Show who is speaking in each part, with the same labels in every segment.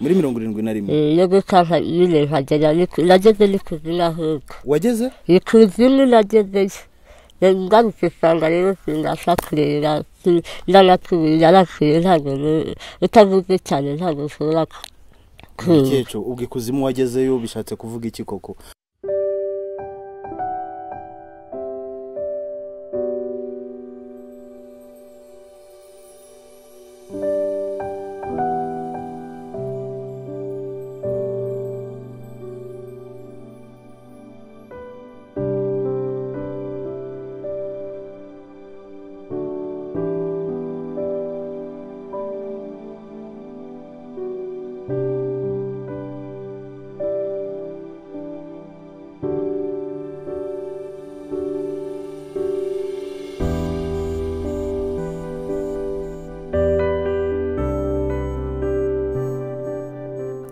Speaker 1: muri mirongo irindwi na rimwe
Speaker 2: iyo gutaha nyine nkagera ni- nageze n'ikuzina ahubwo
Speaker 1: wageze
Speaker 2: ikuzini nagezeyo ngarutse usanga rero sinabasha kureba si- naratuye yaratuye ntabwo ni- utavuze cyane ntabwo ushobora ku- kumva
Speaker 1: mukecuru ubwo ikuzimu wagezeyo bishatse kuvuga iki koko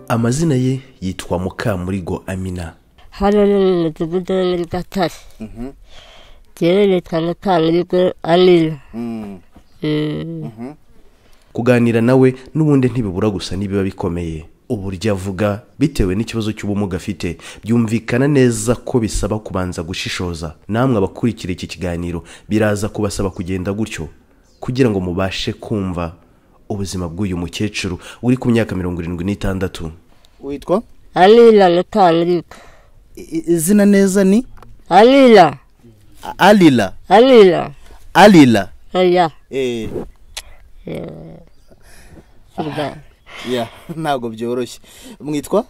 Speaker 3: amazina ye yitwa mukamurigo amina
Speaker 2: hano ni mu mudugudu wo muri gatare rero nitwa mukangurigo amina
Speaker 1: Mm.
Speaker 2: Mm.
Speaker 3: kuganira nawe n'ubundi ntibibura gusa n'ibiba bikomeye uburyo avuga bitewe n'ikibazo cy'ubumuga afite byumvikana neza ko bisaba kubanza gushishoza namwe abakurikira iki kiganiro biraza kubasaba kugenda gutyo kugira ngo mubashe kumva ubuzima bw'uyu mukecuru uri ku myaka mirongo irindwi n'itandatu
Speaker 1: witwa
Speaker 2: amina mukangurigo
Speaker 1: I- i- izina neza ni
Speaker 2: amina
Speaker 1: A- alila
Speaker 2: amina
Speaker 1: alila
Speaker 2: oya
Speaker 1: eh
Speaker 2: kurya
Speaker 1: ya ntabwo byoroshye mwitwa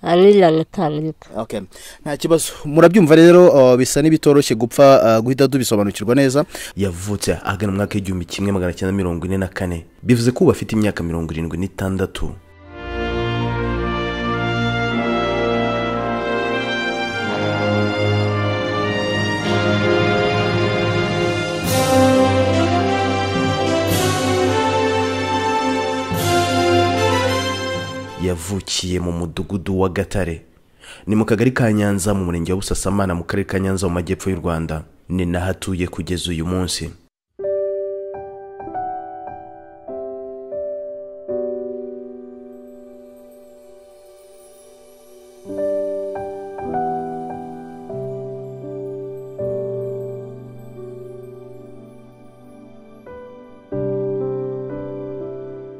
Speaker 2: amina mukangurigo
Speaker 1: Okay. nta kibazo murabyumva rero uh, bisa n'ibitoroshye gupfa uh, guhita tubisobanukirwa neza
Speaker 3: yavutse ahagana mu mwaka w'igihumbi kimwe magana cyenda mirongo ine na kane bivuze ko ubu afite imyaka mirongo irindwi n'itandatu yavukiye mu mudugudu wa gatare ni mu kagari ka nyanza mu murenge wa busasamana mu karere ka nyanza mu majyepfo y'u rwanda ni naho atuye kugeza uyu munsi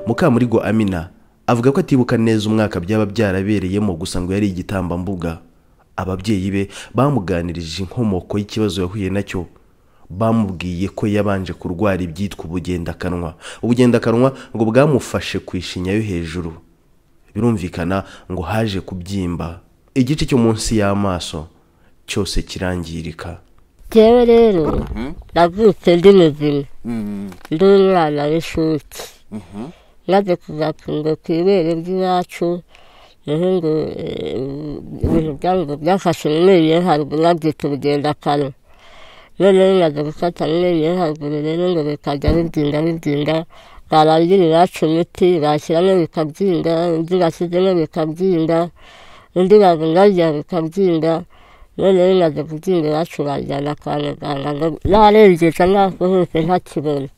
Speaker 3: mukamurigo amina avuga ko atibuka neza umwaka byaba byarabereyemo gusa ngo yari igitambambuga ababyeyi be bamuganirije inkomoko y'ikibazo yahuye nacyo bamubwiye ko yabanje kurwara ibyitwa ubugendakanwa ubugendakanwa ngo bwamufashe ku ishinya yo hejuru birumvikana ngo haje kubyimba igice cyo munsi y'amaso cyose kirangirika
Speaker 2: rero rero navutse ndi muzima ndi umwana w'incuke maze kuzatungwa ku ibere ry'iwacu niho ngo eh, ibintu byangu byafashe mu menyo yo haruguru babyita ubugendakanwa noneho bimaze gufata mu menyo yo haruguru rero ngo bikajya bibyinga bibyinga barangirira baca imiti bashyiramo bikabyinga undi bashyizemo bikabyinga undi babungabunga bikabyinga noneho bimaze kubyinga iwacu bajyana kwa muganga ngo narengeje amaso hose ntakibona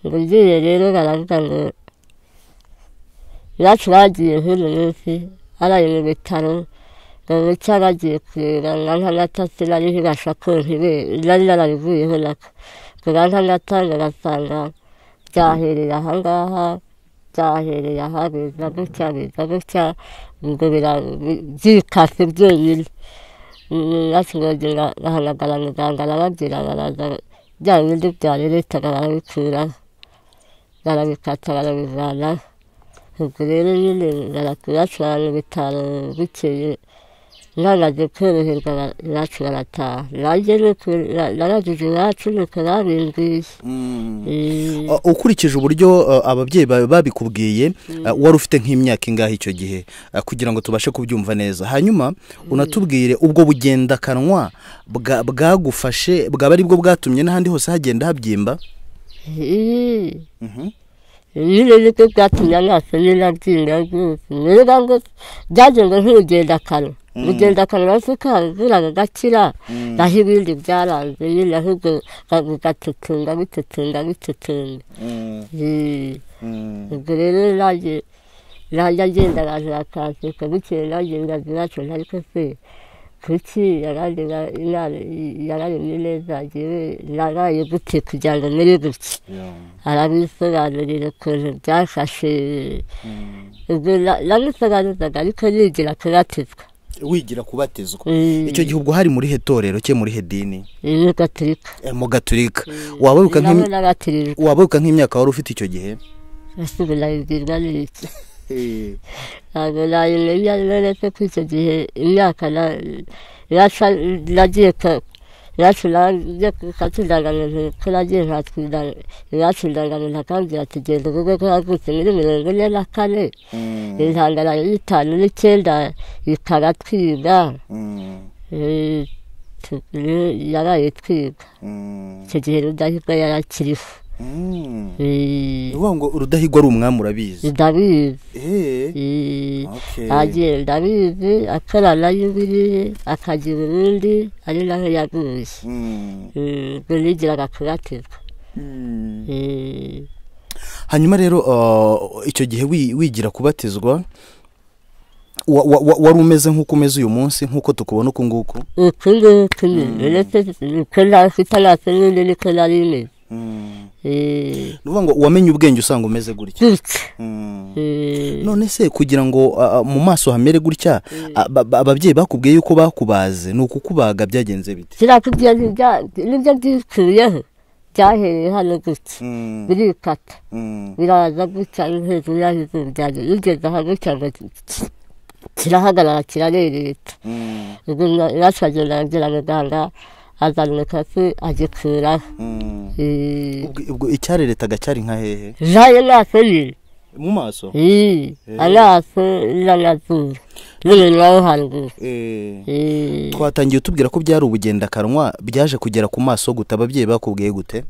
Speaker 2: ngo ugiye rero baravuga ngo iwacu bagiye nk'uyu munsi haraye mu bitaro ngo mucyo bagiye kureba nka nk'amata sinari nkibasha kontibe nari narabivuyeho nako ngo ba nk'amata ngo basanga byahereye aha ngaha byahereye aha biza gutya biza gutya ngo bira- bi- byikase byonyine bakibagira bahamagara muganga arababwira baraza bya bindi byareretaga barabikuraho barabikata barabivanaho ubwo rero nyine barakubacura mu bitaro bukeye nanaze koroherwa ba- iwacu barataha nanjye nuko naragije iwacu nuko babimbwiye Eh,
Speaker 1: Uh, ukurikije uburyo uh, ababyeyi bawe babikubwiye uh, wari ufite nk'imyaka ingahe icyo gihe uh, kugira ngo tubashe kubyumva neza hanyuma unatubwire ubwo bugendakanwa bwa- bwagufashe bwaba ari bwo bwatumye n'ahandi hose hagenda habyimba
Speaker 2: eh. nyine nibwo bwatumye amaso nyine abyinga rwose niba ngo byagenwe nk'urugendakanwa urugendakanwa se ukavuraga agakira naho ibindi byaranze nyine ahubwo batutunga bitutunga bitutunga ubwo rero nanjye najya agenda abantu bakanseka bukeye nanjye ingazi nacunga ariko se kuki yarari yararemye neza ngewe naraye gute kugira ngo mere gutya arabisobanurira ukuntu byafashe ubwo na- namusobanuraga ariko nigira kubatizwa
Speaker 1: wigira kubatizwa
Speaker 2: Mm.
Speaker 1: icyo gihe ubwo hari muri he torero cye muri he dini
Speaker 2: iyo gaturika
Speaker 1: Eh, mu gaturika wabaruka
Speaker 2: nabo
Speaker 1: nk'im-
Speaker 2: n'abatirijwe
Speaker 1: wabaruka nk'imyaka wari ufite icyo gihe
Speaker 2: ese ubu nabibwirwa n'iki ntabwo nayimenya neretse ko icyo gihe imyaka na- yaca- nagiye ka- yacu nagiye kukatudangamiza ko nagiye nkatwidanga iwacu ndangamiza akambwira ati genda uvuge ko yavutse muri mirongo ine na kane intangana y'itanu n'icyenda ikaratwiga Eh, tu- eh, yaraye twiga icyo gihe rudahigwa yarakiriho Eh,
Speaker 1: ni ukuvuga ngo urudahigwa ari umwami urabizi
Speaker 2: ndabizi
Speaker 1: Eh,
Speaker 2: Eh,
Speaker 1: Okay.
Speaker 2: agenda abizi akorana y'ibiriye akagira urundi ari naho yaguye
Speaker 1: mm,
Speaker 2: Eh, ubwo nigiraga kubatizwa
Speaker 1: mm.
Speaker 2: Eh,
Speaker 1: hanyuma rero uh, icyo gihe wi- wigira kubatizwa wa- wa- wa- wari umeze nk'uko umeze uyu munsi nk'uko tukubona uku nguku
Speaker 2: uku nguku nyine uretse uko ntafite amaso n'undi niko nari meze Eh,
Speaker 1: ni ukuvuga ngo wamenye ubwenge usanga umeze gutya
Speaker 2: gutya
Speaker 1: Mm.
Speaker 2: Eh,
Speaker 1: none se kugira ngo uh, uh, mu maso hamere gutya uh, ba- ba- ababyeyi bakubwiye yuko bakubaze ni ukukubaga byagenze bite
Speaker 2: kirakubwira n'ibya- n'ibyo byikuyeho byahereye hano gutya birikata biraza gutya hejuru y'ahizuru byanjye bigeze aho gutya ngo ki- kirahagarara kirarereta ubwo iwacu agenda agira muganga azana umukasi agikuraho Eh,
Speaker 1: Ubwo- ubwo icyareretaga cyari nka hehe
Speaker 2: jaye amaso nyine
Speaker 1: mu maso
Speaker 2: Eh, amaso n'amazuru n'umunwa wo haruguru
Speaker 1: Eh.
Speaker 2: Eh,
Speaker 1: twatangiye utubwira ko byari ubugendakanwa byaje kugera ku maso guta ababyeyi bakubwiye gute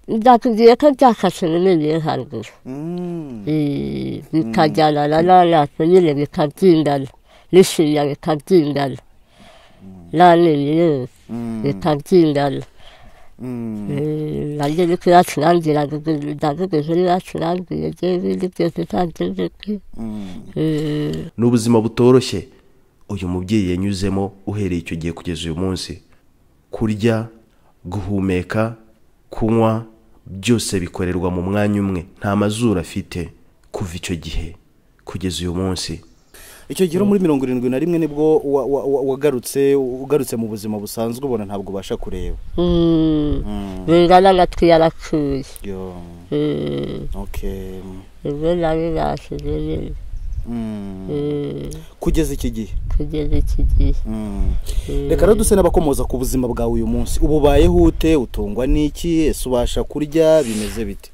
Speaker 2: byakubwiye ko byafashe mu menyo yo haruguru Eh, bikajyanana n'amaso nyine bikabyingana n'ishinya bikabyingana n'amenyo yose bikabyingana naryo ni ko iwacu nambwira ndavuga inkuru iwacu nambwiye ibyo ibindi byose ntabyo nzi pe. Eh,
Speaker 3: ni ubuzima butoroshye uyu mubyeyi yanyuzemo uhereye icyo gihe kugeza uyu munsi kurya guhumeka kunywa byose bikorerwa mu mwanya umwe nta mazuru afite kuva icyo gihe kugeza uyu munsi
Speaker 1: icyo gihe uri muri mirongo irindwi na rimwe nibwo wa- wa- wa- wagarutse ugarutse mu buzima busanzwe ubona ntabwo ubasha kureba
Speaker 2: mm, bingana amatwi yarakuye
Speaker 1: Yo,
Speaker 2: Eh,
Speaker 1: okay.
Speaker 2: ubwo nabibashije nyine
Speaker 1: Mm.
Speaker 2: Eh,
Speaker 1: kugeza iki gihe
Speaker 2: kugeza iki gihe
Speaker 1: Mm. reka rero duse n'abakomoza ku buzima bwawe uyu munsi uba ubayeho ute utungwa n'iki ese ubasha kurya bimeze bite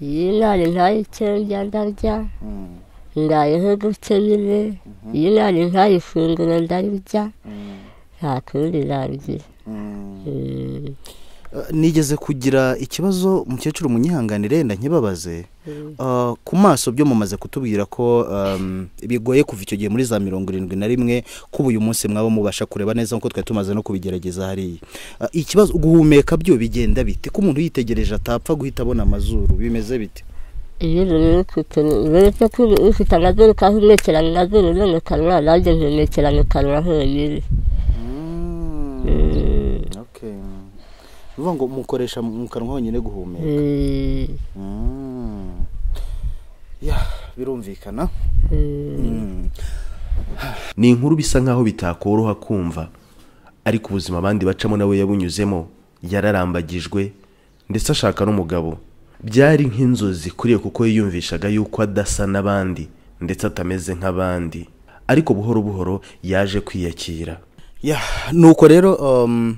Speaker 2: iyi ntare ntayo icyo ndya ndarya
Speaker 1: Mm.
Speaker 2: ndayeho gutya nyine iyi ntare ntayo ifunguro ndarya nta kundi nabigira
Speaker 1: Mm.
Speaker 2: Eh,
Speaker 1: Eh, nigeze kugira ikibazo mukecuru munyihanganire nda nkibabaze Eh, ku maso byo mumaze kutubwira ko em, bigoye kuva icyo gihe muri za mirongo irindwi na rimwe kuba uyu munsi mwaba mubasha kureba neza nk'uko twari tumaze no kubigerageza hariya Eh, ikibazo guhumeka byo bigenda bite ko umuntu yitegereje atapfa guhita abona amazuru bimeze bite
Speaker 2: iyo umuntu uri kutu- uretse ko uri- ufite amazuru ukahumekera mu mazuru no mu kanwa nanjye mpumekera mu kanwa honyine Eh,
Speaker 1: okay. bivuga ngo mukoresha mu kanwa honyine guhumeka
Speaker 2: eh,
Speaker 1: Mm. ya birumvikana
Speaker 2: eh.
Speaker 1: Mm.
Speaker 3: ni inkuru bisa nkaho bitakoroha kumva ariko ubuzima abandi bacamo nawe yabunyuzemo yararambagijwe ndetse ashaka n'umugabo byari nk'inzozi kuriye kuko yiyumvishaga yuko adasa n'abandi ndetse atameze nk'abandi ariko buhoro buhoro yaje kwiyakira
Speaker 1: ya nuko rero um,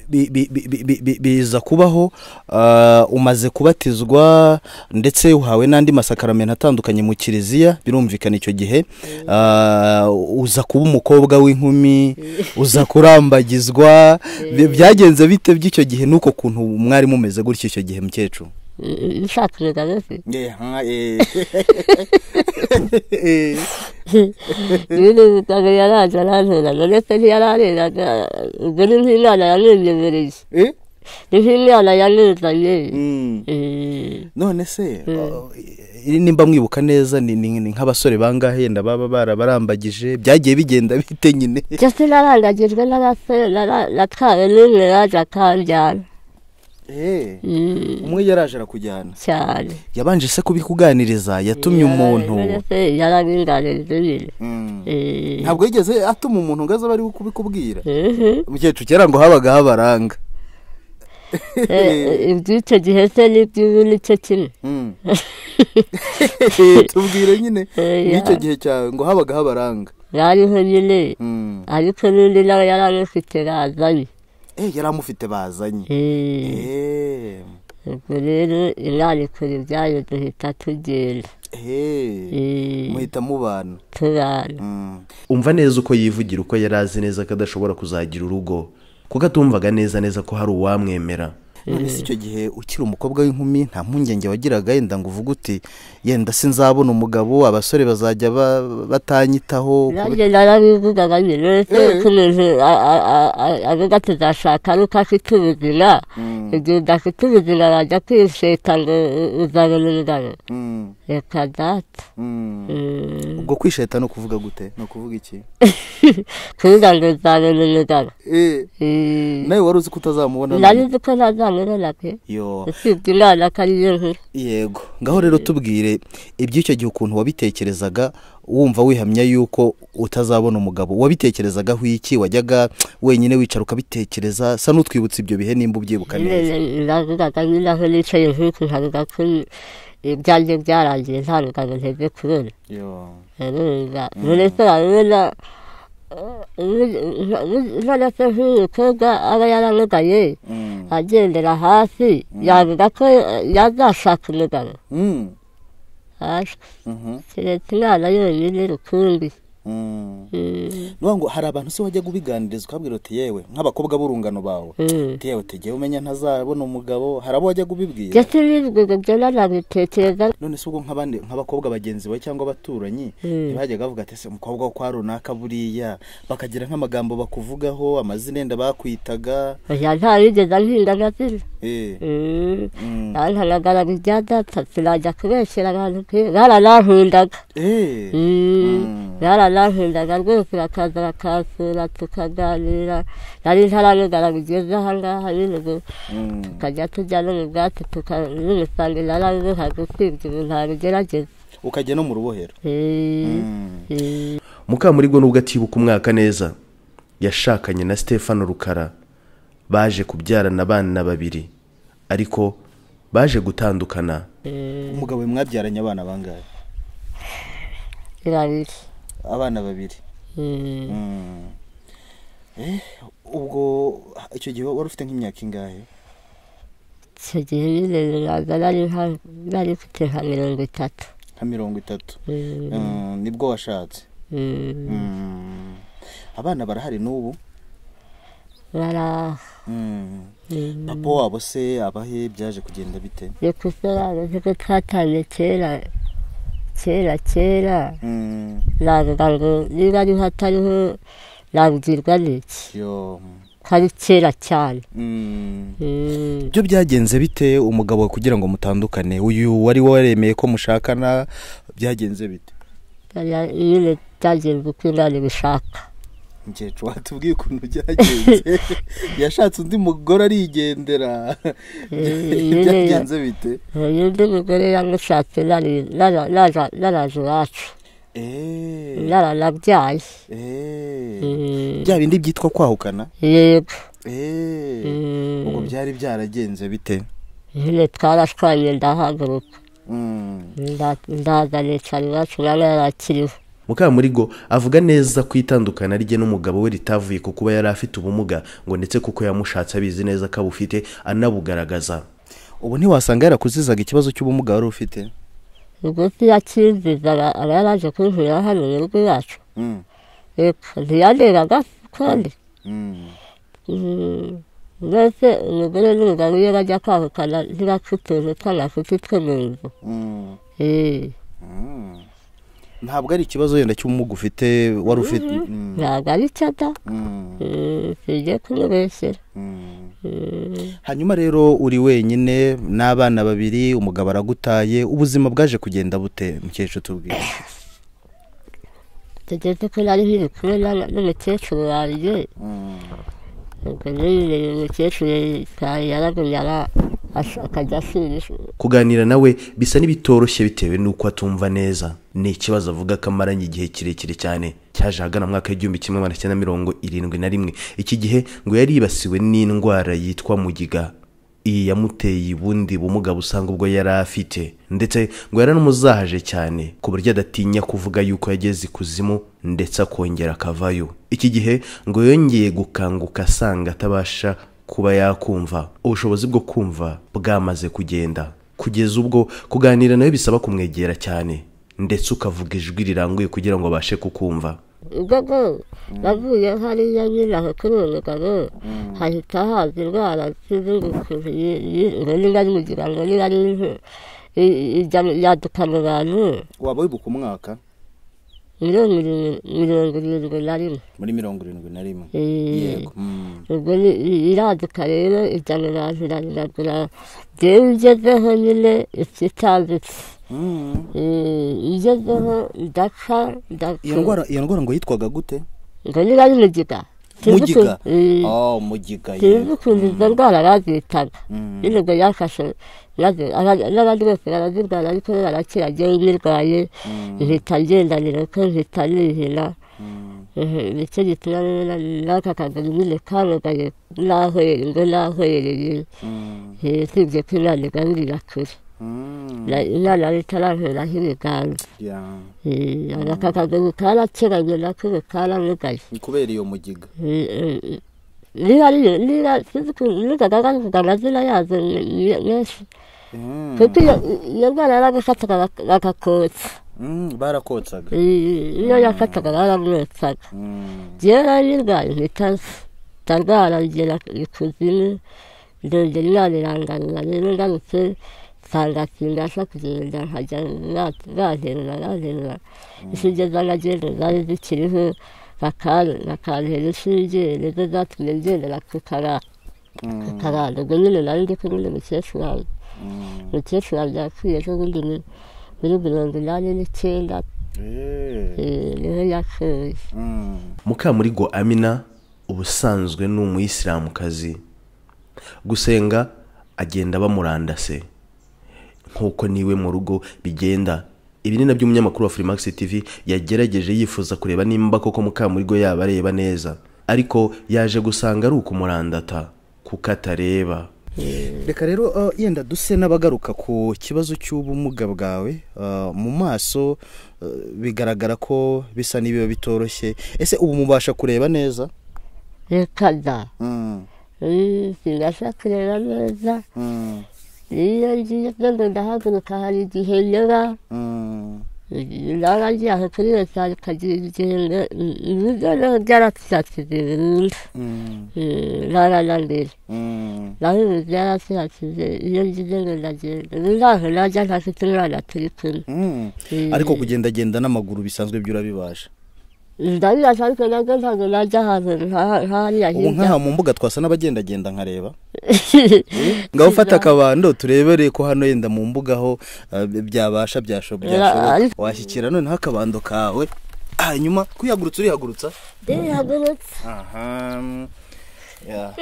Speaker 1: bi- bi- bi- bi- bi- bi- biza kubaho ah, umaze kubatizwa ndetse uhawe n'andi masakaramento atandukanye mu kiliziya birumvikana icyo gihe ah, uza kuba umukobwa w'inkumi uza kurambagizwa bi- byagenze bite by'icyo gihe n'uko kuntu mwari mumeze gutya icyo gihe mukecuru
Speaker 2: nshaka umugabo se nyine umugabo yaraje arantoranya ndetse ntiyarareraga ubwo ni nk'inama yamwemereye niho imana yanizanye
Speaker 1: Mm.
Speaker 2: Eh,
Speaker 1: none se uh, nimba mwibuka neza ni ni- ni nk'abasore bangahe yenda baba barabarambagije byagiye bigenda bite nyine
Speaker 2: ndetse narangagijwe n'abasore nara- natwawe n'umwe yaje akanjyana Mm,
Speaker 1: umwe yaraje arakujyana
Speaker 2: cyane
Speaker 1: yabanje se kubikuganiriza yatumye umuntu
Speaker 2: yarabinganije nyine
Speaker 1: Mm.
Speaker 2: Eh,
Speaker 1: ntabwo yigeze atuma umuntu ngo aze aba ari kubikubwira
Speaker 2: mhm.
Speaker 1: umukecuru kera ngo habaga habaranga
Speaker 2: Eh, iby'icyo gihe se n'iby'ubu ni cyo kimwe
Speaker 1: Mm. tubwire nyine
Speaker 2: Eh,
Speaker 1: n'icyo
Speaker 2: ya.
Speaker 1: gihe cyawe ngo habaga habaranga
Speaker 2: bariho nyine
Speaker 1: Mm.
Speaker 2: ariko n'undi nawe yaramufite razanye
Speaker 1: Eh, yari amufite bazanye
Speaker 2: Eh,
Speaker 1: Eh.
Speaker 2: ubwo rero imana ikora ibyayo duhita tugenda
Speaker 1: Eh.
Speaker 2: Eh,
Speaker 1: muhita mubana
Speaker 2: tubana
Speaker 1: Mm.
Speaker 3: umva neza uko yivugira uko yari azi neza ko adashobora kuzagira urugo kuko atumvaga neza neza ko hari uwamwemera
Speaker 1: none se icyo gihe ukiri umukobwa w'inkumi nta mpungenge wagiraga yenda ngo uvuge uti yenda sinzabona umugabo abasore bazajya ba- batanyitaho
Speaker 2: nanjye narabivugaga nyine rero ko umuntu a- a- a- a- avuga ati ndashaka nuko afite ubuzima igihe udafite ubuzima wajya kwisheta ngo u- uzabona umugabo
Speaker 1: Mm,
Speaker 2: reka data
Speaker 1: mm.
Speaker 2: Mm.
Speaker 1: ubwo kwisheta ni ukuvuga gute ni ukuvuga iki
Speaker 2: kuvuga ngo uzabona umugabo
Speaker 1: Eh,
Speaker 2: Eh,
Speaker 1: nawe wari uzi ko utazamubona
Speaker 2: nari
Speaker 1: none?
Speaker 2: nzi ko ntazamubona pe
Speaker 1: yo
Speaker 2: usibye imana ko ari yo nkuru
Speaker 1: yego ngaho rero tubwire iby'icyo gihe ukuntu wabitekerezaga wumva wihamya yuko utazabona umugabo wabitekerezagaho iki wajyaga wenyine wicara ukabitekereza sa n'utwibutsa ibyo bihe nimba ubyibuka neza
Speaker 2: nyine navugaga nyine aho nicaye nk'uku nkavuga ko ibyanjye byarangiye nta mugabo nteze kubona
Speaker 1: Yo.
Speaker 2: urumva buri wese urabibona none se nk'uyu mukobwa aba yaramugaye
Speaker 1: Mm.
Speaker 2: agendera hasi yavuga ko yazashaka umugabo
Speaker 1: Mm.
Speaker 2: hashwe
Speaker 1: Mhm.
Speaker 2: keretse imana yonyine rukumbi
Speaker 1: Mm.
Speaker 2: Mm,
Speaker 1: Nuvuga ngo hari abantu se wajya kubiganiriza ukabwira uti yewe nk'abakobwa b'urungano bawe
Speaker 2: mm.
Speaker 1: uti yewe tegeye umenya ntazabona umugabo hari abo wajya kubibwira
Speaker 2: ndetse n'ibiguriro byo nanabitekereza
Speaker 1: none se ubwo nk'abandi nk'abakobwa bagenzi bawe cyangwa abaturanyi
Speaker 2: Mm.
Speaker 1: ntibajyaga bavuga ati ese umukobwa wo kwa runaka buriya bakagira nk'amagambo bakuvugaho amazina yenda bakwitaga
Speaker 2: oya nta wigeze anhinda amazina
Speaker 1: eh, mm,
Speaker 2: ntanagaraga ibya data sinajya kubeshyera abantu pe baranankundaga
Speaker 1: eh,
Speaker 2: Mm,
Speaker 1: Mm.
Speaker 2: baranankundaga rwose bakaza bakansura tukaganira nari ntaramugara bigeze ahangaha nyine ngo
Speaker 1: mm.
Speaker 2: tukajya tujya no mu bwatsi tukamusanga narabuha gusibya ubu ntabigerageza
Speaker 1: ukajya no mu rubohero Mm.
Speaker 2: Eh,
Speaker 3: mukamurigo nubwo atibuka umwaka neza yashakanye na stefano rukara baje kubyarana abana babiri ariko baje gutandukana
Speaker 1: umugabo we mwabyaranye abana bangahe
Speaker 2: irabiri
Speaker 1: abana babiri
Speaker 2: Mm.
Speaker 1: Mm. Eh, ubwo icyo gihe wari ufite nk'imyaka ingahe
Speaker 2: icyo gihe nyine ntabwo nari nka- nari mfite nka mirongo itatu
Speaker 1: nka mirongo itatu
Speaker 2: Mm,
Speaker 1: Mm, nibwo washatse
Speaker 2: mm.
Speaker 1: Mm. abana barahari n'ubu
Speaker 2: baraho
Speaker 1: Mm.
Speaker 2: Mm.
Speaker 1: papa wabo se abahe byaje kugenda bite
Speaker 2: ni gusobanuza ko twatangiye kera kera kera
Speaker 1: Mm.
Speaker 2: navuga ngo niba ariho atariho nabwirwa n'iki
Speaker 1: yo
Speaker 2: ko ari kera cyane
Speaker 1: Mm.
Speaker 2: Mm.
Speaker 1: byo byagenze bite umugabo kugira ngo mutandukane uyu wari waremeye ko mushakana byagenze bite
Speaker 2: Bariya- nyine byagenze uko imana ibishaka
Speaker 1: mukecuru watubwiye ukuntu byagenze yashatse undi mugore arigendera byagenze bite
Speaker 2: uyu undi mugore yamushatse nari- nara- nara- naraje iwacu
Speaker 1: Eh,
Speaker 2: naranabyaye
Speaker 1: eh.
Speaker 2: Mm.
Speaker 1: bya bindi byitwa kwahukana
Speaker 2: yego
Speaker 1: Eh,
Speaker 2: Mm.
Speaker 1: ubwo byari byaragenze bite
Speaker 2: nyine twarashwanye ndahaguruka
Speaker 1: Mm.
Speaker 2: nda- ndaza nicara iwacu umwana yarakiriho
Speaker 3: mukamurigo avuga neza ko itandukana rye n'umugabo we ritavuye ku kuba yari afite ubumuga ngo ndetse kuko yamushatse abizi neza ko abufite anabugaragaza
Speaker 1: ubu ntiwasanga yarakuzizaga ikibazo cy'ubumuga wari ufite
Speaker 2: ubwo yakinziza aba yaraje kunkurira hano mu rugo iwacu
Speaker 1: Mm.
Speaker 2: yego ntiyandebaga kandi
Speaker 1: Mm.
Speaker 2: Mm, mbese umugore n'umugabo iyo bajya kwahukana ntibapfa utuntu tw'amafuti two mu nzu
Speaker 1: Mm.
Speaker 2: Eh,
Speaker 1: Mm. ntabwo ari ikibazo wenda cy'ubumuga ufite wari ufite Mm.
Speaker 2: ntabwo ari cyo da
Speaker 1: Mm.
Speaker 2: Mm, singiye kumubeshyera
Speaker 1: Mm. hanyuma rero uri wenyine n'abana babiri umugabo aragutaye ubuzima bwaje kugenda bute mukecuru tubwire
Speaker 2: tugeze ko nari nkiri kumwe na- n'umukecuru wanjye ubwo nyine uyu mukecuru yitaye yaragumye ara- asa- akajya asira ifu.
Speaker 3: kuganira nawe bisa n'ibitoroshye bitewe n'uko atumva neza ni ikibazo avuga ko amaranye igihe kirekire cyane cyaje ahagana mu mwaka w'igihumbi kimwe magana cyenda mirongo irindwi na rimwe iki gihe ngo yari yibasiwe n'indwara yitwa mugiga iyi yamuteye ubundi bumuga busanga ubwo yari afite ndetse ngo yaranamuzahaje cyane ku buryo adatinya kuvuga yuko yageze ikuzimu ndetse akongera akavayo iki gihe ngo yongeye gukanguka asanga atabasha kuba yakumva ubushobozi bwo kumva bwamaze kugenda kugeza ubwo kuganira nawe bisaba kumwegera cyane ndetse ukavuga ijwi riranguye kugira ngo abashe kukumva
Speaker 2: ubwo bwo navuye hariya nyine aho kuri uwo mugabo hahita haza indwara z'izungukuru ngo niba ari mugira ngo niba ari impu i- i- ijya mu- yaduka mu bantu
Speaker 1: waba wibuka umwaka
Speaker 2: mirongo irindwi- mirongo irindwi na rimwe
Speaker 1: muri mirongo irindwi na rimwe
Speaker 2: Eh,
Speaker 1: yego Mm.
Speaker 2: ubwo ni- i- iraduka rero ijya mu bantu irabiragura rero ugezeho nyine ipfa itambitse
Speaker 1: Mm.
Speaker 2: Eh, igezeho ndapfa
Speaker 1: iyo
Speaker 2: ndapfa
Speaker 1: ndwara iyo ndwara ngo yitwaga gute
Speaker 2: ngo niba ari mugiga Sinzi
Speaker 1: mugiga
Speaker 2: ukuntu- Eh,
Speaker 1: oh mugiga
Speaker 2: sinzi
Speaker 1: yego
Speaker 2: ukuntu izo ndwara bazitaga
Speaker 1: Mm.
Speaker 2: nyine ubwo yafashe maze aba- n'abandi bose barazirwara ariko we barakira njyewe nyirwaye mpita ngendanira ko mpita nihina
Speaker 1: Mm.
Speaker 2: Mhm, nicyo gituma rero na- n'aka kaguru nyine kamugaye n'ahwereye ngo n'ahwereye
Speaker 1: Mm.
Speaker 2: usibye ko imana igaburira kure
Speaker 1: Mm.
Speaker 2: Na- imana yari itarankuraho ibiganza
Speaker 1: Yeah.
Speaker 2: Eh, aka kaguru karakeranye nako ubu karamugaye
Speaker 1: ni kubera iyo mugiga
Speaker 2: niba ariyo niba sinzi ukuntu nigaga bavuga amazina yazo me- me- menshi
Speaker 1: Mm.
Speaker 2: kuko iyo iyo ndwara yaragufataga bak- bagakotsa
Speaker 1: Mm, barakotsaga
Speaker 2: Eh, iyo yafataga baramwotsaga
Speaker 1: Mm.
Speaker 2: njyewe nari nirwaye mpita nsa. ndarwara ngera ikuzimu ndongera imana irangarura rero ngarutse nsanga simbasha kugenda nkajya ba- banterura banterura inshinge z'amagendo zari zikiriho bakan- bakantera inshinge nizo zatumye ngendera ku karara
Speaker 1: Mm.
Speaker 2: karara ubwo nyine nari ndi kumwe n'umukecuru wanjye
Speaker 1: Mm.
Speaker 2: umukecuru wanjye yapfuye ejo bundi ni- muri mirongo inani n'icyenda
Speaker 1: Eh.
Speaker 2: eh, niho yapfuye
Speaker 1: Mm.
Speaker 3: mukamurigo amina ubusanzwe ni umuyisilamukazi gusenga agenda bamurandase nk'uko niwe mu rugo bigenda ibi ni nabyo umunyamakuru wa Freemax TV yagerageje yifuza kureba nimba koko Mukamurigo yaba areba neza ariko yaje gusanga ari ukumurandata kuko atareba
Speaker 1: reka rero uh, yenda duse n'abagaruka ku kibazo cy'ubumuga bwawe uh, mu maso uh, bigaragara ko bisa n'ibiba bitoroshye ese ubu mubasha kureba neza
Speaker 2: reka da
Speaker 1: Mm.
Speaker 2: Eh, simbasha kureba neza
Speaker 1: Mm.
Speaker 2: iyo ngiye ngo ndahaguruka hari igihe nyura
Speaker 1: Mm.
Speaker 2: ndaba ngiye aho kuri wesari kagira igihe nge- ibiryo rero byarasiratse burundu
Speaker 1: Mm.
Speaker 2: ntaranambere
Speaker 1: Mm.
Speaker 2: naho ibi byarasiratse iyo ngiye ngo ndagenda ubu ntaho najya ntafite umwana turi kumwe
Speaker 1: Mm.
Speaker 2: Eh,
Speaker 1: ariko kugendagenda n'amaguru bisanzwe byo urabibasha
Speaker 2: ndabirasa ariko nabwo ntabwo najya ahantu nka- nk'ahariya
Speaker 1: ubu
Speaker 2: hirya
Speaker 1: nk'aha mu mbuga twasa n'abagendagenda nkareba ngaho ufata akabando turebere ko hano yenda mu mbuga aho uh, byabasha byasho- byashoboka
Speaker 2: ariko-
Speaker 1: washyikira noneho akabando kawe hanyuma kwihagurutsa urihagurutsa
Speaker 2: ndihagurutse
Speaker 1: aha ya.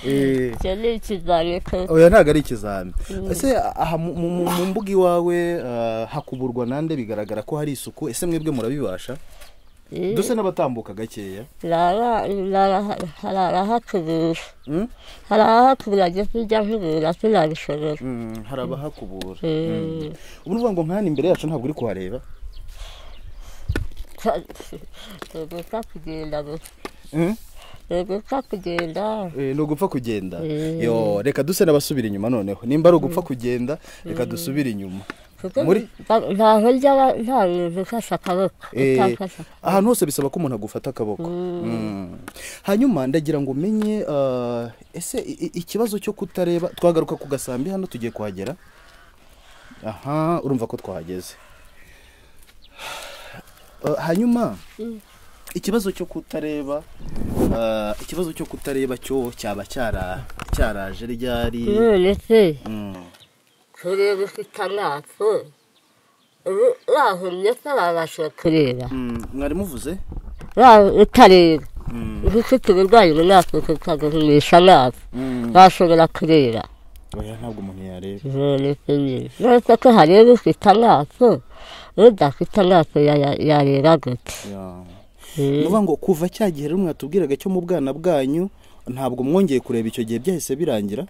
Speaker 1: Eh,
Speaker 2: icyo ni ikizami ko
Speaker 1: oya ntabwo ari ikizami ese aha mu- mu mu mbuga iwawe uh, hakuburwa nande bigaragara ko hari isuku ese mwebwe murabibasha
Speaker 2: Eh,
Speaker 1: duse n'abatambuka gakeya
Speaker 2: Lala, lala, harara hakubura.
Speaker 1: Mm?
Speaker 2: Harara hakubura njye sinjya nkubura sinabishobora.
Speaker 1: Mm, hari abahakubura
Speaker 2: Eh,
Speaker 1: ubu ni ukuvuga ngo nk'ahano imbere yacu ntabwo uri kuhareba
Speaker 2: ka- ni ugupfa kugenda gusa.
Speaker 1: Mm?
Speaker 2: Ni ugupfa kugenda.
Speaker 1: Eh, ni ugupfa kugenda
Speaker 2: Mm.
Speaker 1: yo reka duse n'abasubira inyuma noneho nimba ari ugupfa kugenda reka dusubire inyuma
Speaker 2: Kuko
Speaker 1: Muri-
Speaker 2: nta- ntaho njya ba- nta muntu ufashe akaboko.
Speaker 1: Eh,
Speaker 2: Utamfashe akaboko.
Speaker 1: ahantu hose bisaba ko umuntu agufata akaboko Mm. hanyuma ndagira ngo umenye ah, ese i- i- ikibazo cyo kutareba twagaruka ku gasambi hano tugiye kuhagera aha urumva ko twahageze Ah, hanyuma ikibazo cyo kutareba ah, Ah, ikibazo cyo kutareba cyo cyaba cyara- cyaraje ryari
Speaker 2: none se
Speaker 1: Mm.
Speaker 2: kureba ufite amaso ubu wahumye se wabasha kureba
Speaker 1: Mm, mwari muvuze
Speaker 2: Wa- utareba uba ufite uburwayi mu maso ukagumisha amaso
Speaker 1: Mm.
Speaker 2: washobora kureba
Speaker 1: oya ntabwo umuntu yareba
Speaker 2: none se nyine uretse ko hareba ufite amaso udafite amaso ya- yareba gute
Speaker 1: Ya.
Speaker 2: Mm.
Speaker 1: Ni ukuvuga ngo kuva cya gihe rero mwatubwiraga cyo mu bwana bwanyu ntabwo mwongeye kureba icyo gihe byahise birangira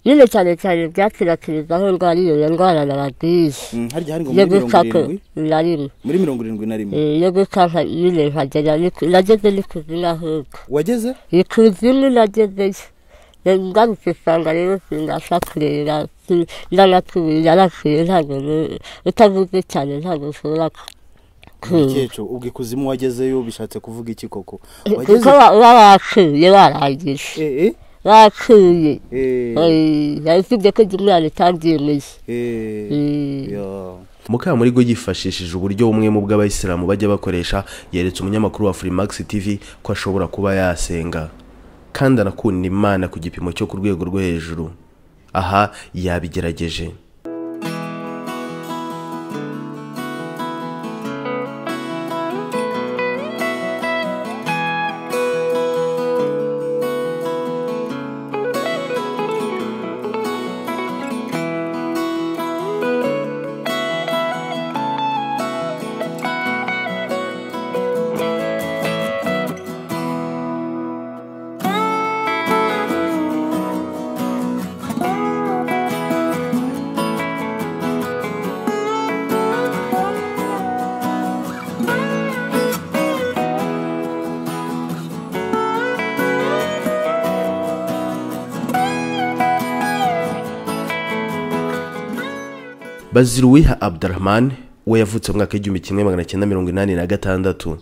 Speaker 2: nyine cyane cyane byakwirakwiza aho ndwara iyo ndwara nababwiye
Speaker 1: Mm, harya hari ngo
Speaker 2: yo
Speaker 1: muri mirongo
Speaker 2: gukaka
Speaker 1: irindwi
Speaker 2: na rimwe
Speaker 1: muri mirongo irindwi na rimwe
Speaker 2: Eh, yo gukaka nyine nkagera ni ku- nageze n'ikuzimu ahubwo
Speaker 1: wageze
Speaker 2: ikuzimu nagezeyo ngarutse usanga rero sinabasha kureba si- yaranatuye yarapfuye ntabwo nu- utavuze cyane ntabwo ushobora ku- kumva
Speaker 1: mukecuru ubwo ikuzimu wagezeyo bishatse kuvuga iki koko
Speaker 2: kuko
Speaker 1: wageze
Speaker 2: wa- uba wakuye warangije
Speaker 1: eh eh
Speaker 2: wakuye
Speaker 1: eh
Speaker 2: yari usibye ko igihe umwana utabyemeye
Speaker 1: eh
Speaker 2: Eh.
Speaker 1: ya
Speaker 3: mukamurigo yifashishije uburyo bumwe mu bw'abayisilamu bajya bakoresha yeretse umunyamakuru wa furimax tv ko ashobora kuba yasenga kandi anakunda imana ku gipimo cyo ku rwego rwo hejuru aha yabigerageje baziruwiha abdurahman we yavutse mu mwaka w'igihumbi kimwe magana cyenda mirongo inani na gatandatu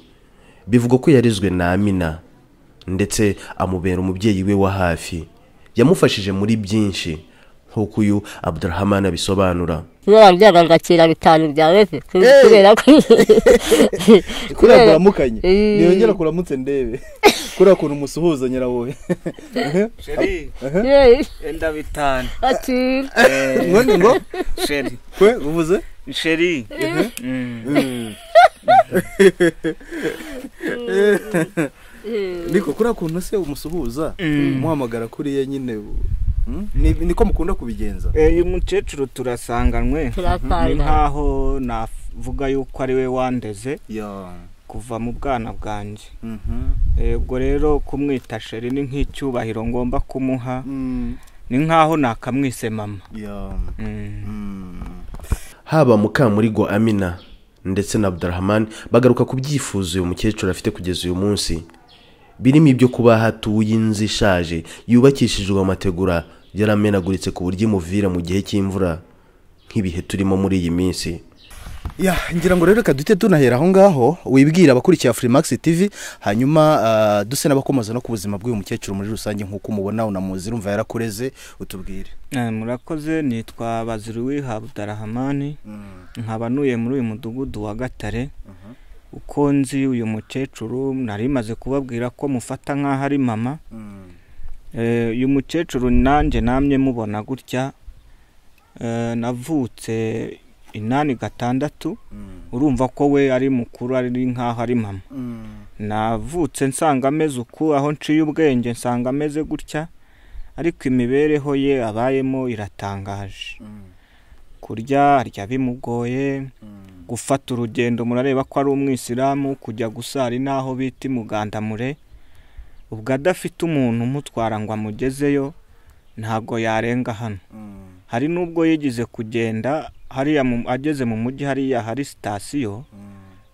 Speaker 3: bivugwa ko yarizwe na amina ndetse amubera umubyeyi we wa hafi yamufashije muri byinshi nk'uko uyu abdurahman abisobanura
Speaker 2: kubera byaga ngakira bitanu byawe se ku- kubera ko
Speaker 1: kubera kuramukanye
Speaker 2: Eh.
Speaker 1: niyongera kuramutse ndebe kubera kuntu umusuhuza nyirawowe
Speaker 4: sheri
Speaker 2: Eh,
Speaker 4: enda bitanu
Speaker 2: ati
Speaker 4: Eh,
Speaker 1: ngo ngo
Speaker 4: sheri
Speaker 1: kwe uvuze
Speaker 4: sheri
Speaker 1: niko kuriya kuntu se umusuhuza umuhamagara kuriya nyine mm? Ni- niko mukunda kubigenza
Speaker 4: uyu mukecuru turasanganwe ni
Speaker 2: turasanga
Speaker 4: nkaho navuga yuko ari we wandeze
Speaker 1: ya
Speaker 4: kuva mu bwana bwanjye
Speaker 1: mhm
Speaker 4: Eh, ubwo rero kumwita sheri ni nk'icyubahiro ngomba kumuha
Speaker 1: Mm,
Speaker 4: ni nkaho nakamwise mama
Speaker 1: ya
Speaker 4: Mm.
Speaker 1: Mm.
Speaker 3: haba mukamurigo amina ndetse na abdurahman bagaruka ku byifuzo uyu mukecuru afite kugeza uyu munsi birimo ibyo kuba hatuye inzu ishaje yubakishijwe amategura yaramenaguritse ku buryo imuvira mu gihe cy'imvura nk'ibihe turimo muri iyi minsi
Speaker 1: ya ngira ngo rero reka duhite tunahera aho ngaho wibwira abakurikira furimax tv hanyuma ah, duse n'abakomoza no ku buzima bw'uyu mukecuru muri rusange nk'uko umubona unamuzi urumva yarakureze utubwire
Speaker 4: Eh, murakoze nitwa baziruwiha abudarahamani
Speaker 1: Mm.
Speaker 4: nkaba ntuye muri uyu mudugudu wa gatare uko nzi uyu mukecuru nari maze kubabwira ko mufata nk'aho ari mama
Speaker 1: Mm.
Speaker 4: Eh, uyu mukecuru nanjye namye mubona gutya Eh, navutse inani gatandatu
Speaker 1: Mm.
Speaker 4: urumva ko we ari mukuru ari nk'aho ari mama
Speaker 1: Mm.
Speaker 4: navutse nsanga ameze uku aho nciye ubwenge nsanga ameze gutya ariko imibereho ye abayemo iratangaje
Speaker 1: Mm.
Speaker 4: kurya arya bimugoye
Speaker 1: Mm.
Speaker 4: gufata urugendo murareba ko ari umwisilamu kujya gusara inaho bita imugandamure ubwo adafite umuntu umutwara ngo amugezeyo ntabwo yarenga hano
Speaker 1: Mm.
Speaker 4: hari n'ubwo yigize kugenda hariya mu- ageze mu mujyi hariya hari sitasiyo
Speaker 1: Mm.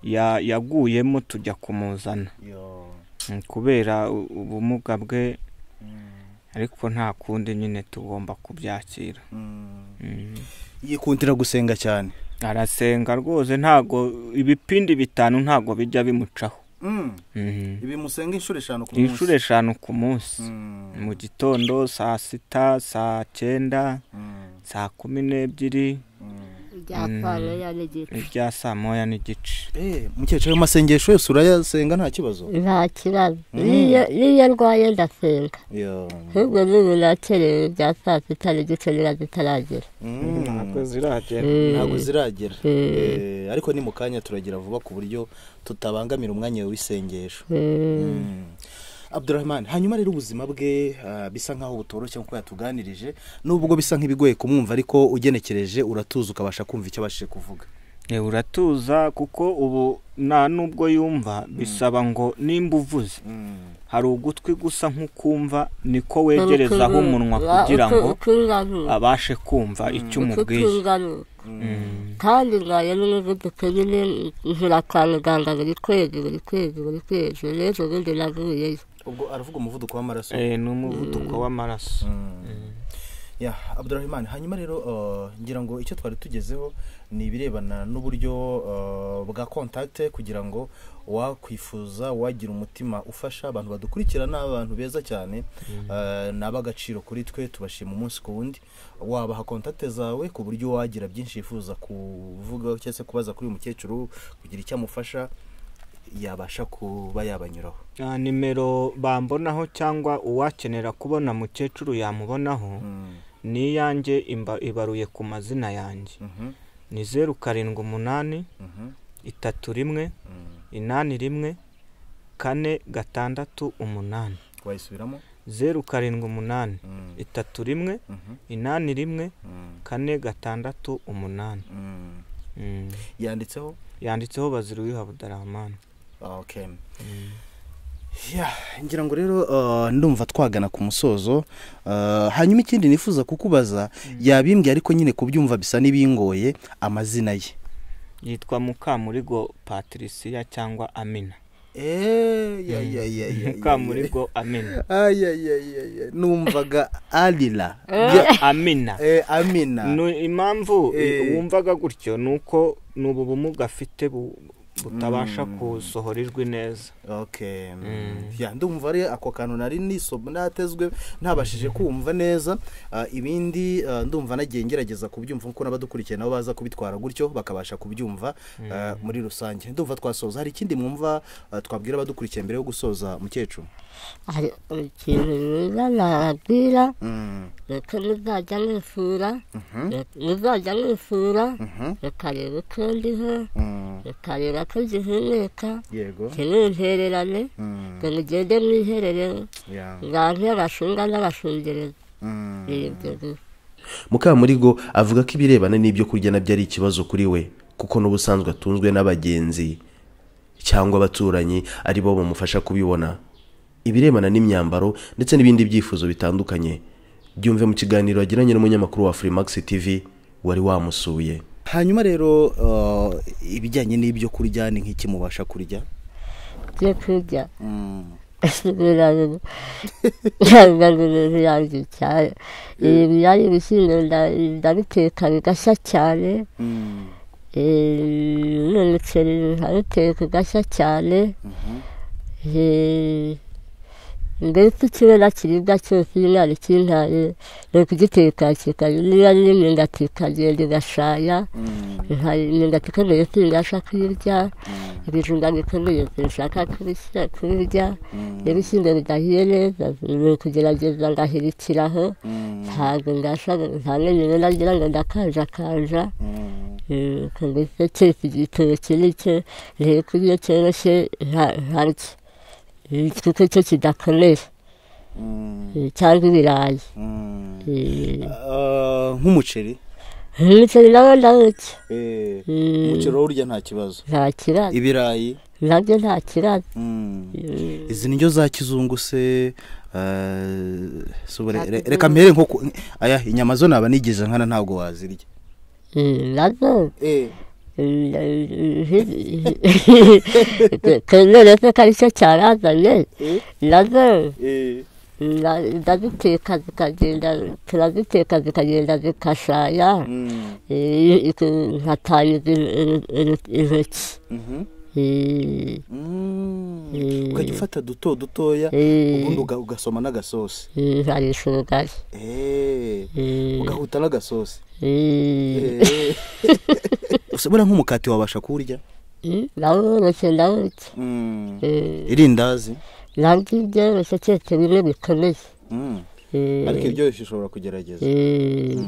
Speaker 4: ya- yaguyemo tujya kumuzana
Speaker 1: Yo.
Speaker 4: Mm, kubera u- ubumuga bwe
Speaker 1: Mm.
Speaker 4: ariko nta kundi nyine tugomba kubyakira
Speaker 1: Mm.
Speaker 4: Mm.
Speaker 1: yikundira gusenga cyane
Speaker 4: arasenga rwose ntago ibipindi bitanu ntago bijya bimucaho
Speaker 1: Mm.
Speaker 4: Mhm.
Speaker 1: ibi musenga inshuro eshanu ku munsi
Speaker 4: inshuro eshanu ku munsi
Speaker 1: Mm.
Speaker 4: mu gitondo saa sita saa cyenda
Speaker 1: Mm.
Speaker 4: saa kumi n'ebyiri
Speaker 1: Mm.
Speaker 2: byakwana yari igice
Speaker 4: ibya saa moya n'igice
Speaker 1: mukecuru ayo masengesho yose urayasenga nta kibazo
Speaker 2: nta kibazo n'iyo n'iyo ndwaye ndasenga
Speaker 1: Yo.
Speaker 2: ahubwo n'ubu nakerewe ibya saa sita n'igice niba zitaragera
Speaker 1: Mm.
Speaker 4: ntabwo ziragera
Speaker 2: Mm.
Speaker 1: ntabwo ziragera
Speaker 2: Mm.
Speaker 1: Eh, ariko ni mu kanya turagira vuba ku buryo tutabangamira umwanya w'isengesho
Speaker 2: Mm.
Speaker 1: abdurahman hanyuma rero ubuzima bwe ah, bisa nkaho butoroshye nk'uko yatuganirije nubwo bisa nk'ibigoye kumwumva ariko ugenekereje uratuza ukabasha kumva icyo abashije kuvuga
Speaker 4: Eh, uratuza kuko ubu nta n'ubwo yumva bisaba ngo nimba uvuze hari ugutwi gusa nk'ukumva niko wegerezaho umunwa kugira ngo
Speaker 2: ngo
Speaker 4: abashe kumva icyo umubwiye
Speaker 2: kandi nkaye n'umuvuduko nyine nkura kwa muganga buri kwezi buri kwezi buri kwezi n'ejo bundi navuyeyo
Speaker 1: ubwo aravuga umuvuduko w'amaraso
Speaker 4: Eh, ni umuvuduko w'amaraso
Speaker 1: ya abdurahman hanyuma rero eh, ngira ngo icyo twari tugezeho ni ibirebana n'uburyo eh, bwa kontakite kugira ngo wakwifuza wagira umutima ufasha abantu badukurikira ni abantu beza cyane eh, ni ab'agaciro kuri twe tubashima umunsi ku wundi wabaha kontakite zawe ku buryo wagira byinshi yifuza kuvuga cyangwa se kubaza kuri uyu mukecuru kugira icyo amufasha yabasha kuba yabanyuraho
Speaker 4: Ah, nimero bambonaho cyangwa uwakenera kubona mukecuru yamubonaho
Speaker 1: Mm.
Speaker 4: ni iyanjye imba- ibaruye ku mazina yanjye
Speaker 1: Mhm,
Speaker 4: ni zeru karindwi umunani
Speaker 1: mhm,
Speaker 4: itatu rimwe
Speaker 1: mm.
Speaker 4: inani rimwe kane gatandatu umunani
Speaker 1: wayisubiramo
Speaker 4: zeru karindwi umunani
Speaker 1: Mm,
Speaker 4: itatu rimwe
Speaker 1: mhm,
Speaker 4: inani rimwe
Speaker 1: mm,
Speaker 4: kane gatandatu umunani
Speaker 1: mm.
Speaker 4: Mm.
Speaker 1: yanditseho
Speaker 4: yanditseho bazira uwiha budaramani
Speaker 1: okay Yeah, ngira ngo rero uh, ndumva twagana ku musozo uh, hanyuma ikindi nifuza kukubaza yabimbwiye ariko nyine kubyumva bisa n'ibingoye amazina ye
Speaker 4: yitwa mukamurigo patricia cyangwa amina
Speaker 1: ya, ya, ya, ya, ya,
Speaker 4: mukamurigo amina
Speaker 1: ya. Ay, ay, ay, ay, ay. numvaga alila
Speaker 4: amina
Speaker 1: Eh, amina
Speaker 4: Nu- impamvu
Speaker 1: Eh.
Speaker 4: i- wumvaga gutyo ni uko ni ubu bumuga afite bu- butabasha gusohora ijwi neza
Speaker 1: okay
Speaker 4: Mm.
Speaker 1: ya ndumva ari ako kantu nari nisomo natezwe ntabashije kumva neza Ah, ibindi ah, ndumva nagiye ngerageza kubyumva kuko n'abadukurikiye nabo baza kubitwara gutyo bakabasha kubyumva ah, muri rusange ndumva twasoza hari ikindi mwumva ah, twabwira abadukurikiye mbere yo gusoza mukecuru
Speaker 2: hari ikintu mwiza nababwira
Speaker 1: Mm,
Speaker 2: reka muzajya mwifura
Speaker 1: mhm,
Speaker 2: reka- muzajya mwifura
Speaker 1: mhm,
Speaker 2: mukareba uko ndiho
Speaker 1: mm,
Speaker 2: mukareba ko zihumeka
Speaker 1: yego
Speaker 2: ntimwintererane
Speaker 1: Mm,
Speaker 2: ngo mugende mwiherereho
Speaker 1: ya,
Speaker 2: nganke abashunga n'abashungereza
Speaker 1: mm.
Speaker 2: ni ibyo gusa
Speaker 3: mukamurigo avuga ko ibirebana n'ibyo kurya nabyo ari ikibazo kuri we kuko n'ubusanzwe atunzwe n'abagenzi cyangwa abaturanyi ari bo bamufasha kubibona ibirebana n'imyambaro ndetse n'ibindi byifuzo bitandukanye byumve mu kiganiro yagiranye n'umunyamakuru wa Freemax TV wari wamusuye
Speaker 1: hanyuma rero ah, ibijyanye n'ibyo kurya ni nk'iki mubasha kurya
Speaker 2: byo kurya
Speaker 1: Mm,
Speaker 2: birabe ntabwo ibintu yanjye cyane ibi byari ibishyimbo nda- ndabiteka bigashya cyane
Speaker 1: mm,
Speaker 2: eh, n'umuceri nkabiteka ugashya cyane
Speaker 1: mhm,
Speaker 2: eh, mbese ikibona kiribwa cyose iyo umwana kintaye ni ukugiteka kikajya niba ari imyumbati ikagenda igashaya
Speaker 1: mm,
Speaker 2: nka- imyumbati ikomeye singasha kuyirya
Speaker 1: mm,
Speaker 2: ibijumba bikomeye sinshaka kubisya- kubirya
Speaker 1: mm,
Speaker 2: ibishyimbo bidahiye neza ni ukugerageza ngahirikiraho
Speaker 1: mm.
Speaker 2: ntabwo ngasha nta n'ibintu nagira ngo ndakanjakanja
Speaker 1: Mm.
Speaker 2: Eh, ubwo mbese keretse igitoki nicyo ngiye kurya cyoroshye nta- ntarye Eh, kuko cyo kidakomeye
Speaker 1: Mm.
Speaker 2: Eh, cyangwa ibirayi
Speaker 1: Mm.
Speaker 2: Eh,
Speaker 1: Ah, nk'umuceri
Speaker 2: umuceri nawo ndawurya
Speaker 1: Eh,
Speaker 2: Mm.
Speaker 1: umuceri urya nta kibazo
Speaker 2: nta kibazo
Speaker 1: ibirayi
Speaker 2: nabyo nta kibazo
Speaker 1: Mm.
Speaker 2: Eh,
Speaker 1: izi ndyo za kizungu se ah, subure-
Speaker 2: Za
Speaker 1: re-
Speaker 2: kizungu.
Speaker 1: reka mpere nko ku- aya inyama zo naba nigeze nkana ntabwo wazirya
Speaker 2: eh, nazo
Speaker 1: Eh,
Speaker 2: kemere se ko ari cyo cyarazanye nazo
Speaker 1: eh,
Speaker 2: na- ndaziteka zikagenda turaziteka zikagenda zikashaya
Speaker 1: mm,
Speaker 2: eh, iku- nkatangiza in- in- in- intoki
Speaker 1: mhm,
Speaker 2: Eh, Eh,
Speaker 1: Mm. ukajya ufata duto dutoya
Speaker 2: Eh.
Speaker 1: ubundi uga- ugasoma n'agasosi
Speaker 2: eh, nkarisha ubugari
Speaker 1: Eh,
Speaker 2: Eh,
Speaker 1: ugahuta n'agasosi
Speaker 2: eh,
Speaker 1: Eh. usibura nk'umukati wabasha kuwurya
Speaker 2: eh, ndawurushye ndawurya
Speaker 1: Mm.
Speaker 2: Eh,
Speaker 1: irindazi
Speaker 2: nabyo ibyoroshye keretse bimwe bikomeye
Speaker 1: Mm.
Speaker 2: Eh,
Speaker 1: ariko iryoshye ushobora kugerageza
Speaker 2: eh,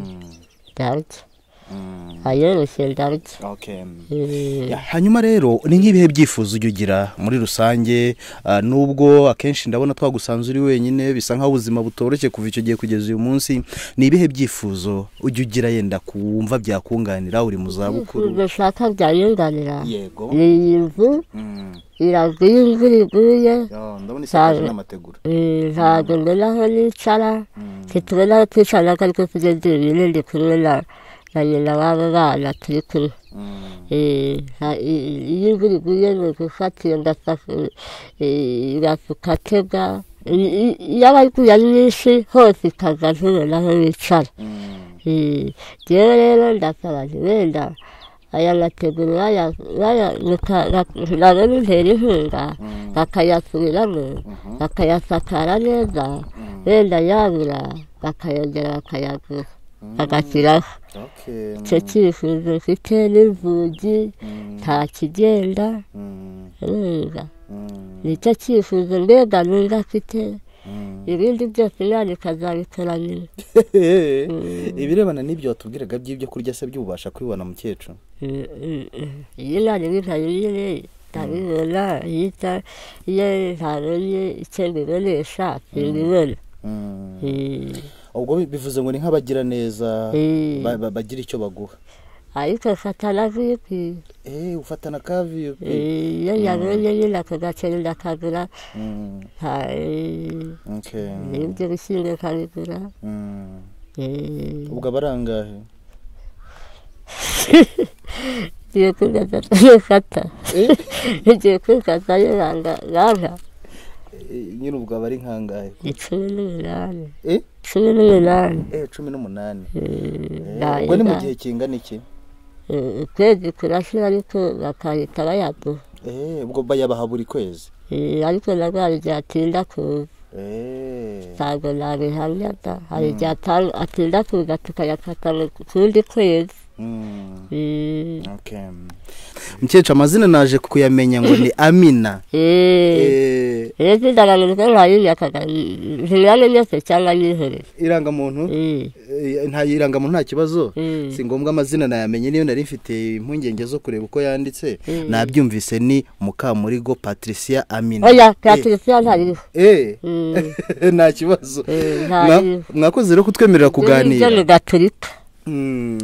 Speaker 2: ndarya
Speaker 1: Mm.
Speaker 2: ayoroshye ndarya
Speaker 1: Okay.
Speaker 2: Eh,
Speaker 1: Ya, hanyuma rero ni nk'ibihe byifuzo ujya ugira muri rusange ah, nubwo akenshi ndabona twagusanze uri wenyine bisa nk'aho ubuzima butoroshye kuva icyo gihe kugeza uyu munsi ni ibihe byifuzo ujya ugira yenda kumva byakunganira uri mu zabukuru
Speaker 2: bishaka byayunganira
Speaker 1: yego
Speaker 2: ni iyi nzu
Speaker 1: Mm.
Speaker 2: iragwa iyo imvura iguye
Speaker 1: Ya, ndabona isakaje
Speaker 2: Cyane.
Speaker 1: n'amategura
Speaker 2: Eh, ntabwo mbona aho nicara ntitubona aho twicara ko ariko tugeze ibintu ndi kumwe na na nyina w'abo bana turi kumwe
Speaker 1: Mm.
Speaker 2: Eh, nta- i- i- iyo imvura iguye ni ugufata iyo ndafashe ugakatega yabaguye ari nyinshi hose ikaza ntubona aho bicara
Speaker 1: Mm.
Speaker 2: Eh, Jewe rero ndasaba nti wenda aya mategura baya- baya- baka- bak- nabo bintera inkunga bakayasubiramo bakayasakara neza wenda yabura bakayongera bakayagura bagashyiraho
Speaker 1: Okay.
Speaker 2: icyo cyifuzo mfite n'inzugi nta kigenda
Speaker 1: Mm.
Speaker 2: numva
Speaker 1: Mm.
Speaker 2: nicyo cyifuzo mbega numva afite
Speaker 1: Mm.
Speaker 2: ibindi byose imana ikazabikora nyuma
Speaker 1: ibirebana n'ibyo watubwiraga by'ibyo kurya se by'ububasha kwibona mukecuru
Speaker 2: iyo inama ibintabiriye ndabibona iyo ita- iyo ntabonye icyo mbibonesha simbibona
Speaker 1: Mm.
Speaker 2: Eh,
Speaker 1: ubwo bi- bivuze ngo ni nk'abagira neza
Speaker 2: eh,
Speaker 1: ba- ba- bagira icyo baguha
Speaker 2: ariko mfata na vipi
Speaker 1: Eh, ufata na ka
Speaker 2: Eh,
Speaker 1: viyupi
Speaker 2: iyo nyabonye nyine ako gaceri ndakagura
Speaker 1: Mm,
Speaker 2: nta- eh,
Speaker 1: okay.
Speaker 2: n'ibyo bishyimbo nkabigura
Speaker 1: Mm.
Speaker 2: Eh,
Speaker 1: ubwo aba ari angahe
Speaker 2: ngiye kwibaza tugiye fata ngiye kwibaza yibanga rana
Speaker 1: Eh, nyine ubwo aba ari nkangahe
Speaker 2: ni cumi n'umunani
Speaker 1: Eh?
Speaker 2: cumi n'umunani
Speaker 1: eh cumi n'umunani Eh,
Speaker 2: nta-
Speaker 1: ubwo ni mu
Speaker 2: nta-
Speaker 1: gihe kingana iki
Speaker 2: Eh, ukwezi kurasira ariko bakahita bayaduha
Speaker 1: Eh, ubwo bayabaha buri kwezi
Speaker 2: Eh, ariko narwaye byatinda kuza
Speaker 1: Eh,
Speaker 2: ntabwo nabihamya da hari igihe ata- atinda kuza tukayafata mu kundi kwezi
Speaker 1: mm,
Speaker 2: Eh,
Speaker 1: okay. mukecuru amazina naje kuyamenya ngo ni amina
Speaker 2: eh,
Speaker 1: Eh,
Speaker 2: rero sindaranurwa ntayinyakaga ntiyanonyese cyangwa nyihorere
Speaker 1: irangamuntu
Speaker 2: Eh,
Speaker 1: eh, nta irangamuntu nta kibazo
Speaker 2: eh,
Speaker 1: si ngombwa amazina nayamenye niyo nari mfite impungenge zo kureba uko yanditse
Speaker 2: Mm.
Speaker 1: nabyumvise ni mukamurigo patricia amina
Speaker 2: oya
Speaker 1: Eh,
Speaker 2: patricia ntariho
Speaker 1: eh,
Speaker 2: Mm.
Speaker 1: nta kibazo
Speaker 2: Eh,
Speaker 1: Mwa-
Speaker 2: ntariho
Speaker 1: mwakoze rero kutwemerera
Speaker 2: ibyo
Speaker 1: kuganira
Speaker 2: ni gaturika
Speaker 1: Mm.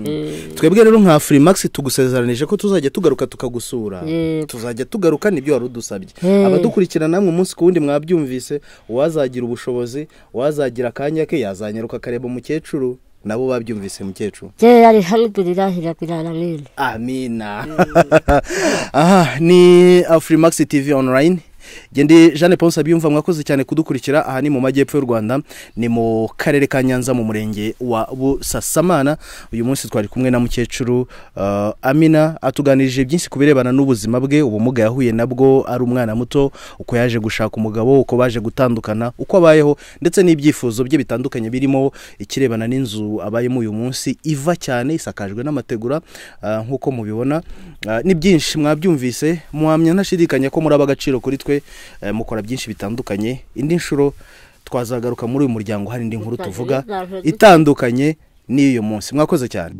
Speaker 1: twebwe rero nka furimax tugusezeranije ko tuzajya tugaruka tukagusura
Speaker 2: Yego.
Speaker 1: tuzajya tugaruka nibyo wari udusabye
Speaker 2: Mm.
Speaker 1: abadukurikira namwe umunsi ku wundi mwabyumvise uwazagira ubushobozi uwazagira akanya ke yazanyaruka akareba umukecuru nabo babyumvise mukecuru
Speaker 2: kera rihamidurirahirakirana mwene
Speaker 1: amina aha ni furimax tv online ndi jeanne paul sabyumva mwakoze cyane kudukurikira aha ni mu majyepfo y'u rwanda ni mu karere ka nyanza mu murenge wa busasamana uyu munsi twari kumwe na mukecuru uh, amina atuganirije byinshi ku birebana n'ubuzima bwe ubumuga yahuye nabwo ari umwana muto uko yaje gushaka umugabo uko baje gutandukana uko abayeho ndetse n'ibyifuzo bye bitandukanye birimo ikirebana n'inzu abayemo uyu munsi iva cyane isakajwe n'amategura ah, nk'uko mubibona Ah, ni byinshi mwabyumvise muhamya ntashidikanya ko muri ab'agaciro kuri twe eh, mukora byinshi bitandukanye indi nshuro twazagaruka muri uyu muryango hari indi nkuru tuvuga itandukanye n'iy'uyu munsi mwakoze cyane